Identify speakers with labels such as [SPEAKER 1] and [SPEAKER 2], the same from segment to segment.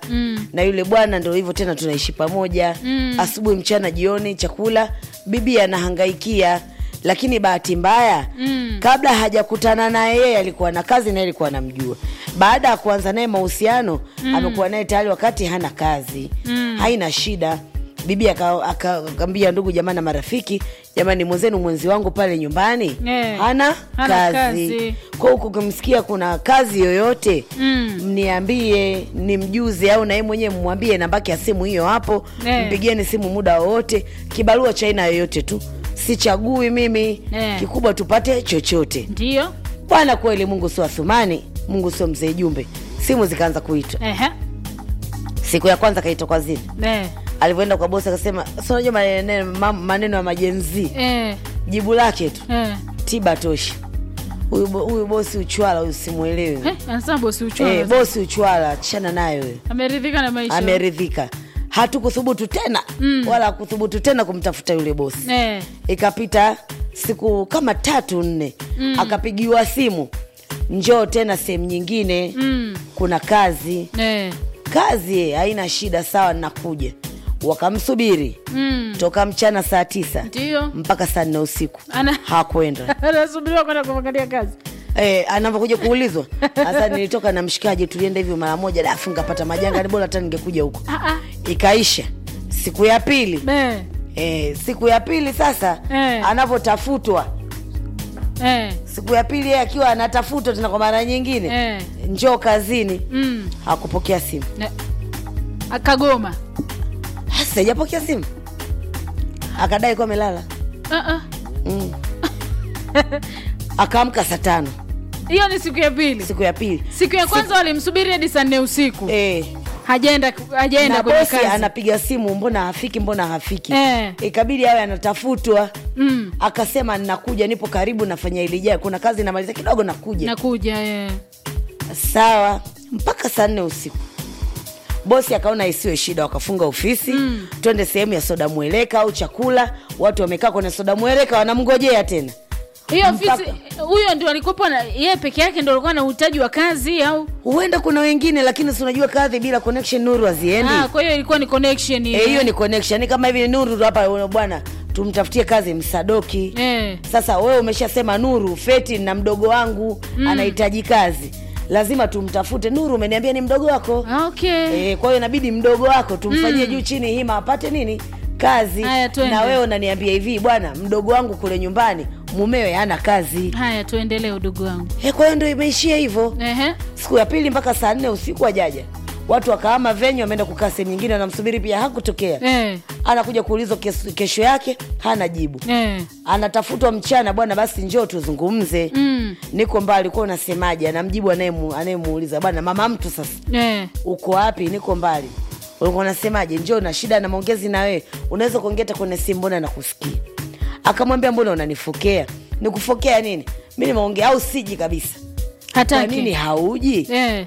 [SPEAKER 1] Mm.
[SPEAKER 2] na yule bwana ndo hivyo tena tunaishi pamoja mm. asubuhi mchana jioni chakula bibi anahangaikia lakini bahati mbaya mm. kabla hajakutana naye yeye alikuwa na kazi naye alikuwa anamjua baada ya kuanza naye mahusiano mm. amekuwa naye tayari wakati hana kazi mm. haina shida bibi aka- aka- akaambia ndugu jamani na marafiki jamani mwenzenu mwenzi wangu pale nyumbani
[SPEAKER 1] Eh,
[SPEAKER 2] hana,
[SPEAKER 1] hana
[SPEAKER 2] kazi,
[SPEAKER 1] kazi.
[SPEAKER 2] kwa huku ukimsikia kuna kazi yoyote
[SPEAKER 1] Mm.
[SPEAKER 2] mniambie ni mjuzi au naye mwenyewe mwambie nambaki ya simu hiyo hapo
[SPEAKER 1] Eh.
[SPEAKER 2] mpigieni simu muda wowote kibarua cha aina yoyote tu sichagui mimi
[SPEAKER 1] Eh.
[SPEAKER 2] kikubwa tupate chochote
[SPEAKER 1] ndio
[SPEAKER 2] bwana kweli mungu sio athumani mungu sio mzee jumbe simu zikaanza kuitwa
[SPEAKER 1] Ehe.
[SPEAKER 2] siku ya kwanza kaitwa kwa zini
[SPEAKER 1] Eh.
[SPEAKER 2] alivyoenda kwa bosi akasema si unajua maneno, ma- maneno ya majenzii
[SPEAKER 1] Eh.
[SPEAKER 2] jibu lake tu
[SPEAKER 1] Eh.
[SPEAKER 2] tiba toshi huyu bo- huyu bosi uchwala huyu simwelewi
[SPEAKER 1] Eh, anasema bosi uchwala
[SPEAKER 2] Eh, bosi uchwala chana nayo huyo
[SPEAKER 1] ameridhika na maisha
[SPEAKER 2] ameridhika hatukuthubutu tena mm. wala hakuthubutu tena kumtafuta yule bosi
[SPEAKER 1] Eh.
[SPEAKER 2] ikapita siku kama tatu nne mm. akapigiwa simu njoo tena sehemu nyingine
[SPEAKER 1] Mm.
[SPEAKER 2] kuna kazi
[SPEAKER 1] Eh.
[SPEAKER 2] kazi eh, haina shida sawa nakuja wakamsubiri
[SPEAKER 1] Mm.
[SPEAKER 2] toka mchana saa tisa
[SPEAKER 1] ndio
[SPEAKER 2] mpaka saa nne usiku
[SPEAKER 1] Ana-
[SPEAKER 2] hakwenda
[SPEAKER 1] anasubiriwa kwenda kuangalia kazi
[SPEAKER 2] Eh, anavyokuja kuulizwa sasa nilitoka na mshikaji tulienda hivyo mara moja dafu ngapata majanga ni bora hata ningekuja huko
[SPEAKER 1] Ah, ah.
[SPEAKER 2] ikaisha siku ya pili
[SPEAKER 1] Eh.
[SPEAKER 2] eh, siku ya pili sasa
[SPEAKER 1] Eh.
[SPEAKER 2] anavyotafutwa
[SPEAKER 1] Eh.
[SPEAKER 2] siku ya pili yeye akiwa anatafutwa tena kwa mara nyingine
[SPEAKER 1] Eh.
[SPEAKER 2] njoo kazini
[SPEAKER 1] Mm.
[SPEAKER 2] hakupokea simu
[SPEAKER 1] Ne- akagoma
[SPEAKER 2] hasa hajapokea simu akadai kuwa amelala
[SPEAKER 1] Ah, ah.
[SPEAKER 2] mm. akaamka saa tano
[SPEAKER 1] hiyo ni siku ya pili
[SPEAKER 2] siku ya pili
[SPEAKER 1] siku ya kwanza walimsubiri hadi saa nne usiku
[SPEAKER 2] eh,
[SPEAKER 1] hajaenda hajaenda
[SPEAKER 2] na
[SPEAKER 1] kwenye
[SPEAKER 2] bosi
[SPEAKER 1] kazi
[SPEAKER 2] anapiga simu mbona hafiki mbona hafiki
[SPEAKER 1] Eh.
[SPEAKER 2] ikabidi awe anatafutwa
[SPEAKER 1] mm.
[SPEAKER 2] akasema nakuja nipo karibu nafanya ilijaa kuna kazi namaliza kidogo nakuja
[SPEAKER 1] nakuja eh.
[SPEAKER 2] sawa mpaka saa nne usiku bosi akaona isiwe shida wakafunga ofisi mm. twende sehemu ya soda mweleka au chakula watu wamekaa kwenye soda mweleka wanamngojea tena
[SPEAKER 1] hiyo
[SPEAKER 2] Mpaka-
[SPEAKER 1] ofisi huyo ndio alikuwa na yeye peke yake ndio alikuwa na uhitaji wa kazi au
[SPEAKER 2] huenda kuna wengine lakini si unajua kadhi bila connection nuru haziendi
[SPEAKER 1] ah, kwa hiyo ilikuwa ni connection
[SPEAKER 2] Eh, hiyo ni connection ni kama hivi nuru tu hapa bwana tumtafutie kazi msadoki
[SPEAKER 1] eh.
[SPEAKER 2] sasa wewe umeshasema nuru feti na mdogo wangu mm. anahitaji kazi lazima tumtafute nuru umeniambia ni mdogo wako
[SPEAKER 1] Ah, okay
[SPEAKER 2] e, kwa hiyo inabidi mdogo wako tumfanyie juu chini hima apate nini kazi
[SPEAKER 1] Haya, twende.
[SPEAKER 2] na wewe unaniambia hivi bwana mdogo wangu kule nyumbani mumewe hana kazi
[SPEAKER 1] haya tuendelee udugu wangu
[SPEAKER 2] e, kwa hiyo ndo imeishia hivyo
[SPEAKER 1] Ehe.
[SPEAKER 2] siku ya pili mpaka saa nne usiku wajaja watu wakaama venyu wameenda kukaa sehemu nyingine wanamsubiri pia hakutokea
[SPEAKER 1] Eh.
[SPEAKER 2] anakuja kuulizwa kes- kesho yake hana jibu
[SPEAKER 1] Eh.
[SPEAKER 2] anatafutwa mchana bwana basi njoo tuzungumze
[SPEAKER 1] Mm.
[SPEAKER 2] niko mbali kuwa unasemaje anamjibu anayemu- anayemuuliza bwana mama mtu sasa
[SPEAKER 1] Eh.
[SPEAKER 2] uko wapi niko mbali ulikuwa unasemaje njoo na shida na maongezi na wewe unaweza kuongea hata kwenye simu mbona nakusikia akamwambia mbona unanifokea nikufokea nini mi nimeongea au siji kabisa kwa
[SPEAKER 1] hataki
[SPEAKER 2] nini hauji
[SPEAKER 1] eh.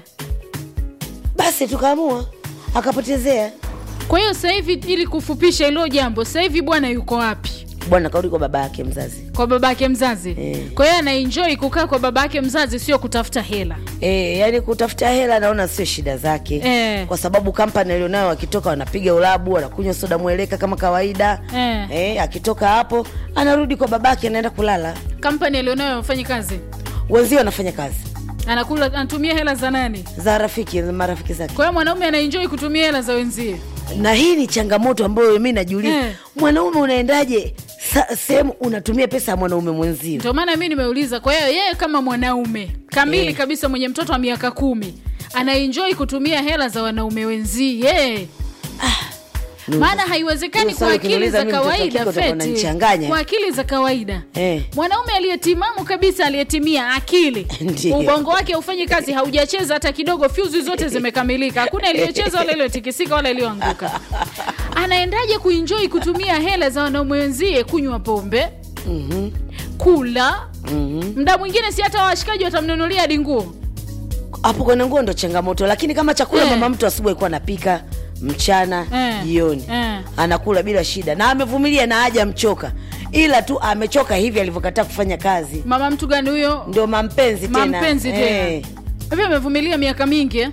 [SPEAKER 2] basi tukaamua akapotezea
[SPEAKER 1] kwa hiyo sasa hivi ili kufupisha hilo jambo sasa hivi bwana yuko wapi
[SPEAKER 2] bwana kaudi kwa baba yake mzazi
[SPEAKER 1] kwa babake mzazi
[SPEAKER 2] Eh.
[SPEAKER 1] kwa hiyo anaenjoy kukaa kwa babake mzazi sio kutafuta hela
[SPEAKER 2] E, yani kutafuta hela naona sio shida zake
[SPEAKER 1] Eh.
[SPEAKER 2] kwa sababu kampani alionayo wakitoka wanapiga ulabu wanakunywa soda mweleka kama kawaida
[SPEAKER 1] Eh.
[SPEAKER 2] e, akitoka hapo anarudi kwa babake anaenda kulala
[SPEAKER 1] kampani alionayo afanyi kazi
[SPEAKER 2] wenzio wanafanya kazi
[SPEAKER 1] anakula anatumia hela za nani
[SPEAKER 2] za rafiki za marafiki zake
[SPEAKER 1] kwa hiyo mwanaume anaenjoy kutumia hela za wenzie
[SPEAKER 2] na hii ni changamoto ambayo mi najiuliza
[SPEAKER 1] Eh.
[SPEAKER 2] mwanaume unaendaje sa- sehemu unatumia pesa ya mwanaume mwenzio
[SPEAKER 1] ndio maana mi nimeuliza kwa hiyo yeye kama mwanaume kamili
[SPEAKER 2] Eh.
[SPEAKER 1] kabisa mwenye mtoto wa miaka kumi anaenjoy kutumia hela za wanaume wenzie maana haiwezekani
[SPEAKER 2] Hiyo
[SPEAKER 1] kwa
[SPEAKER 2] swali
[SPEAKER 1] akili
[SPEAKER 2] ukiniuliza
[SPEAKER 1] za
[SPEAKER 2] mimi mtoto wa
[SPEAKER 1] kawaida
[SPEAKER 2] kike utakuwa
[SPEAKER 1] feti
[SPEAKER 2] unanichanganya.
[SPEAKER 1] kwa akili za kawaida
[SPEAKER 2] Eh.
[SPEAKER 1] mwanaume aliyetimamu kabisa aliyetimia akili
[SPEAKER 2] Ndiyo.
[SPEAKER 1] ubongo wake haufanyi kazi haujacheza hata kidogo fyuzi zote zimekamilika hakuna iliyocheza wala iliyotikisika wala iliyoanguka anaendaje kuenjoy kutumia hela za wanaume wenzie kunywa pombe
[SPEAKER 2] Mhm,
[SPEAKER 1] kula
[SPEAKER 2] mhm.
[SPEAKER 1] mda mwingine si hata washikaji watamnunulia hadi nguo
[SPEAKER 2] hapo kwenye nguo ndo changamoto lakini kama chakula
[SPEAKER 1] Eh.
[SPEAKER 2] mama mtu asubuhi alikuwa anapika mchana
[SPEAKER 1] Eh.
[SPEAKER 2] jioni
[SPEAKER 1] Eh.
[SPEAKER 2] anakula bila shida na amevumilia na haja mchoka ila tu amechoka hivi alivyokataa kufanya kazi
[SPEAKER 1] mama mtu gani huyo
[SPEAKER 2] ndio mampenzi tena
[SPEAKER 1] mampenzi tena
[SPEAKER 2] Eh.
[SPEAKER 1] hivi amevumilia miaka mingi eh?